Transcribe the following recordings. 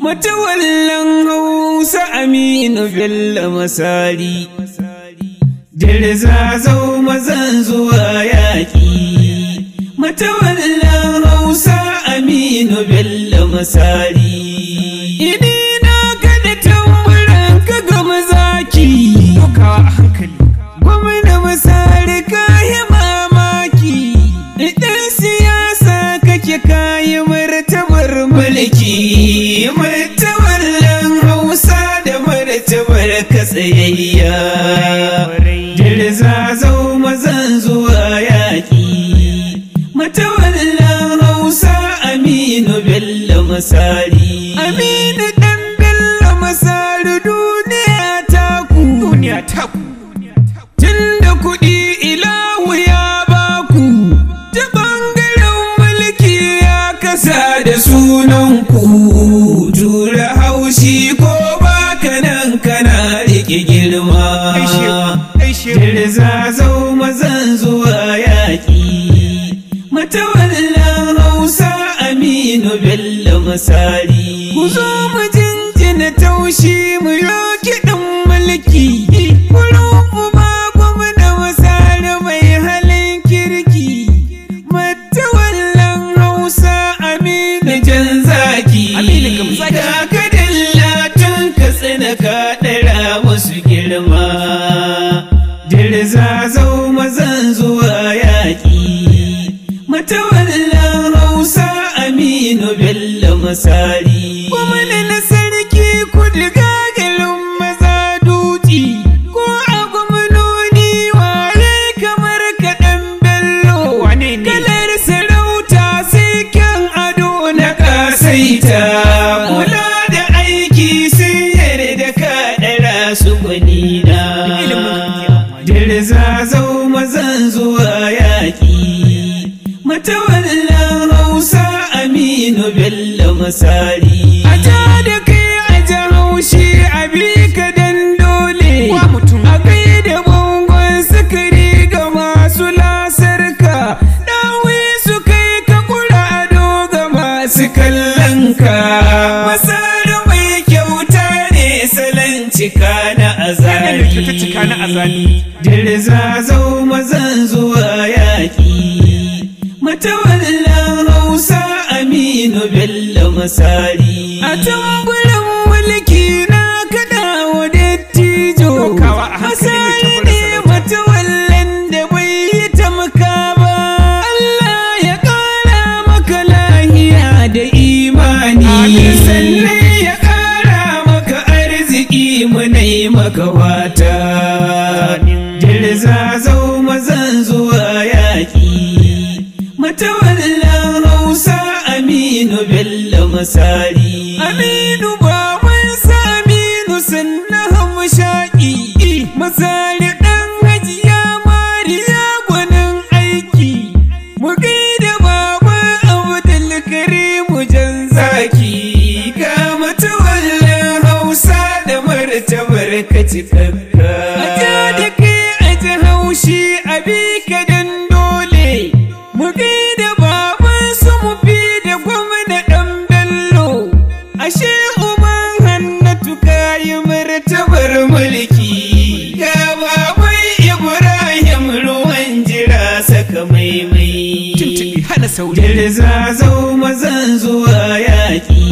matawallan hausa aminu bello masari dirza zau mazan zuwa yaƙi matawallan hausa aminu bello masari ini na kada tamburan ka ga mazaki Dokawa a hankali. gwamna masari kayi mamaki idan siyasa kake kayi martabar mulki martabar lan hausa da martabar katsayayya dirza zau mazan zuwa yaƙi matawallan hausa aminu bello masari aminu dan bello masari duniya ta ku Duniya ta ku. Tunda kuɗi ilahu ya baku, ta ɓangaren mulki ya kasa da sunanku, tura haushi ko baka nan kana riƙe girma. Gaishe. Dirza zau mazan zuwa yaƙi, matawallan hausa aminu bello masari. Ku zo mu jinjina taushi mu yoki ɗin mulki, kurufu ba gwamna masari mai halin kirki. Matawallan hausa aminu jan zaki. Aminu Gamzaki. Da kadalla tun ka tsina ka ɗara wasu girma. Dirza zau mazan zuwa yaƙi. Matawallan hausa aminu bello masari. Kuma na sarki kudu gagalin maza dutse. Ko a gwamnoni waye kamar kaɗan bello. Wane ne? Kalar sarauta sai kyan ado na ƙasaita. Kula da aiki sun yarda ka ɗara su gwanina. Dirza zau mazan zuwa yaƙi. Matawallan Hausa Aminu Bello Masari. A ta da kai a ji haushi a bi ka dan dole. Wa mutum. A kai da bangon sukari ga masu lasarka. Ɗawi su kai ka kura ado ga masu kallon ka. Masari mai kyauta ne salon cika na Yana da kyauta azali. cika na azali. Dirza zau mazan zuwa yaƙi. Matawallan Hausa Aminu Bello Masari. A tamburan mulki na kaɗa wa dattijo. Dokawa a hankali mai Masari tamburan ne sarauta. matawallan da bai yi tamka ba. Allah ya ƙara maka lahiya da imani. Amin. Sannan ya ƙara maka arziki munai maka wata. Dirza zau mazan zuwa yaƙi. Matawallan Hausa Aminu Bello Masari. Aminu baban sa Aminu sannan hamshaƙi. Masari ɗan hajiya Mariya gwanin aiki. Mu gaida baban Abdulkarimu jan zaki. Ga matawallan Hausa da martabar ka cikakka. A ja da kai a ji haushi a bi ka dan dole. Mu gaida baban su mu fi da gwamna ɗan bello. Ashe uban hannatu kayi martabar mulki. Ga baban Ibrahim ruwan jira saka maimai. Tuntuɓe hana sauri. Dirza zau mazan zuwa yaƙi.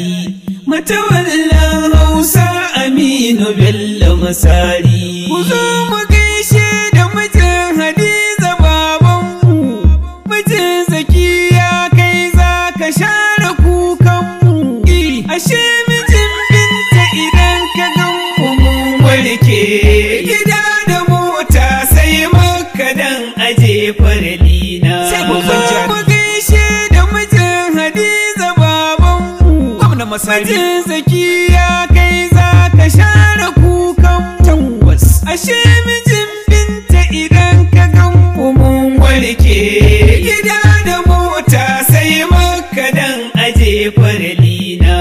Matawallan Hausa Aminu Bello Masari. Ku zo mu gaishe da mijin Hadiza babanmu. Mijin Zakiya kai za ka share kukanmu. Ashe mijin binta idan ka gan mu mun warke. Gida da mota sai maka dan aje farlina. Sai babban jari. Mu gaishe da mijin Hadiza babanmu. Gwamna Masari. Majin zakiya kai za ka share kukan tabbas. Ashe mijin binta idan ka gan mu mun warke. Gida da mota sai maka dan aje farlina.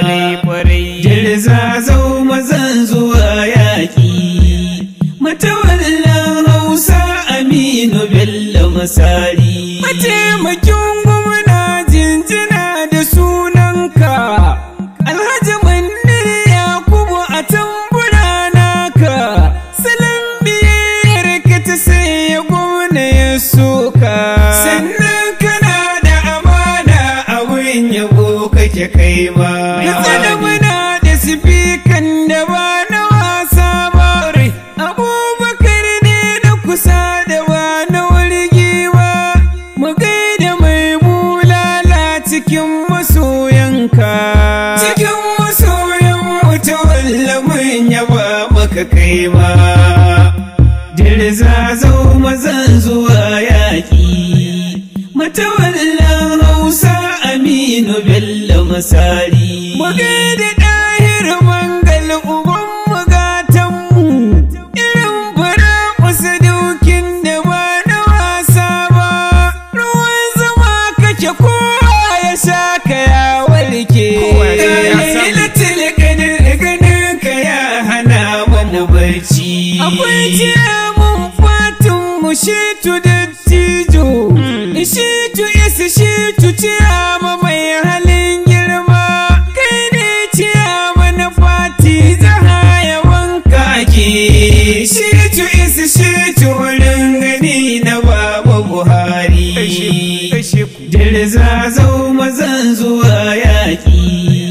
Dirza zau mazan zuwa yaƙi. Matawallan Hausa Aminu Bello Masari. Mataimakin gwamna jinjina da sunanka. Alhaji kake kai ma Tsada muna da sifikan da ba na wasa ba abubakar ne na kusa da ba na wargi ba mu gaida mai bulala cikin masoyanka cikin masoyan wata walla mun yaba maka kai ma dirza zau mazan zuwa yaƙi matawallan hausa aminu bello masari mu gaida ɗahir mangal uban magatanmu irin fara kusa dukin da ba na wasa ba ruwan zuma kake kowa ya sha ka ya warke Kowa ya samu. lailatul qadr ganin ka ya hana mana barci akwai ciyamun fatin mu shitu dattijo shitu isa shitu ciyama mai halin girma kai ne ciyama na fati zaha yawan kake shitu isa shitu wurin gani na baba buhari Gaishe ku. dirza zau mazan zuwa yaƙi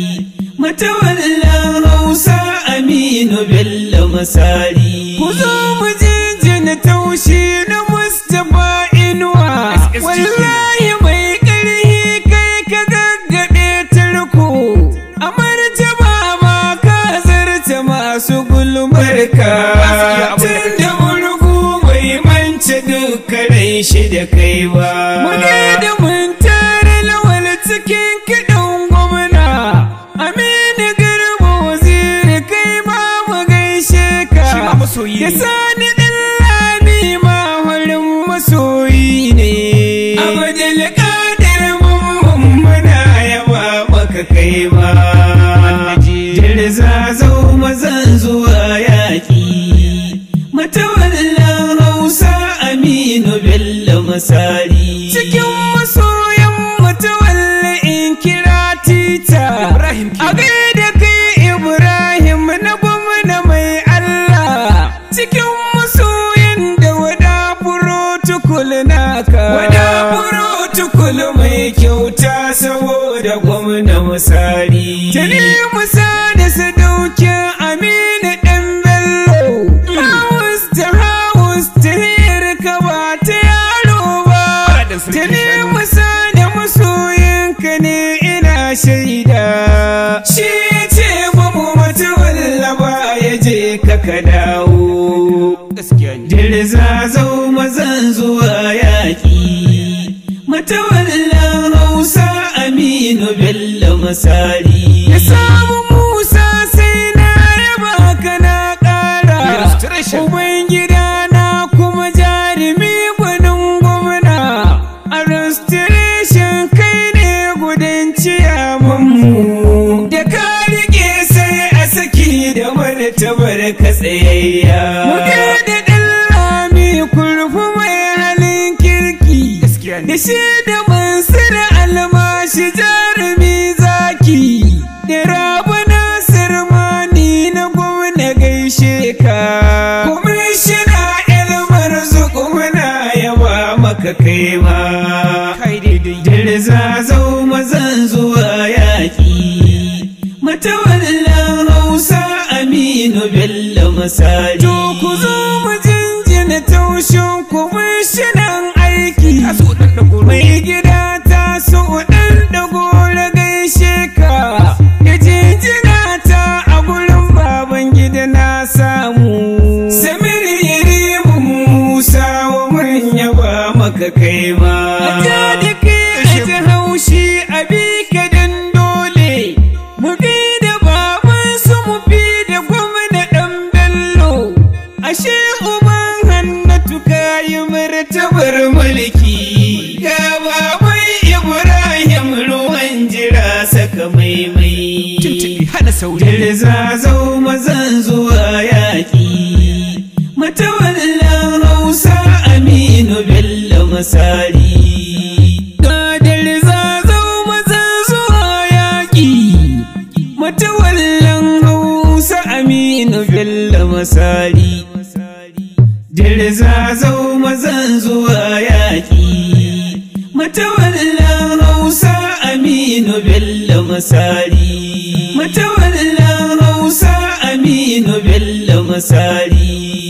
matawallan hausa aminu bello masari ku zo mu jinjina taushi na mustapha inuwa SSG. wallahi mai ƙarhi kai ka gaggabe tarko a martaba ma ka zarta masu gulmarka Ba su iya abin da tun kake da murgu bai mance dukkanin shi da kai ba Mune da mun tare lawal cikin kiɗan gwamna Aminu Garba waziri kai ma mu gaishe ka Shi ma masoyi Da ne. sani ɗan lami ma wurin masoyi ne Abdul Qadir mun muna yaba maka kai ma Jirza zau mazan zuwa yaƙi Matawallan Hausa Aminu Bello Masari Cikin masoyan matawalla in kira tita Ibrahim A kenan. gaida kai Ibrahim na gwamna mai Allah Cikin masoyan da wada protocol naka Wada protocol mai kyauta saboda gwamna misali Tani musa da sadaukin Aminu ɗan Bello Haus ta haus ta hirka ba ta yaro ba Faɗin sarki Tani shanu. musa da masoyinka ne ina shaida Shi ya ce ba mu mata wallaba ya je ka ka dawo Gaskiya ne. Dirza zau mazan zuwa yaƙi Matawallan Hausa Aminu Bello Masari Ya samu Musa sai na yaba ka na ƙara Illustration. Ubangida na kuma jarumi gwanin gwamna A restoration kai ne gudun ciyamanmu Da ka rike sai a saki da martabar ka tsayayya Muke da ɗan lami kurfu mai halin kirki Gaskiya ne. Da shi da mansur almashi jarumi zaki Da rabu nasir mani na gwamna gaishe ka Kwamishina ilmar zuku muna yaba maka kai ma Kai daidai. Dirza zau mazan zuwa yaƙi Matawallan Hausa Aminu Bello Masari To ku zo mu jinjina taushin kwamishinan aiki Taso ɗan ɗagoro. Mai gida ta so ɗan ɗagoro gaishe ka Da jinjina ta a gurin baban gida na samu Samir Yarimu Musa wa manya ba maka kai ma Ta da kai a ji haushi a bi ka dan dole Mu da baban su mu fi da gwamna ɗan bello Ashe uban hannatu kayi martabar mulki Ga baban Ibrahim ruwan jira saka maimai Tuntuɓi hana sauri. Dirza zau mazan zuwa yaƙi Matawallan Hausa Aminu Bello Masari Ga dirza zau mazan zuwa yaƙi Matawallan Hausa Aminu Bello Masari Dirza zau mazan zuwa yaƙi Matawallan Hausa Aminu Bello Masari Matawallan Hausa Aminu Bello Masari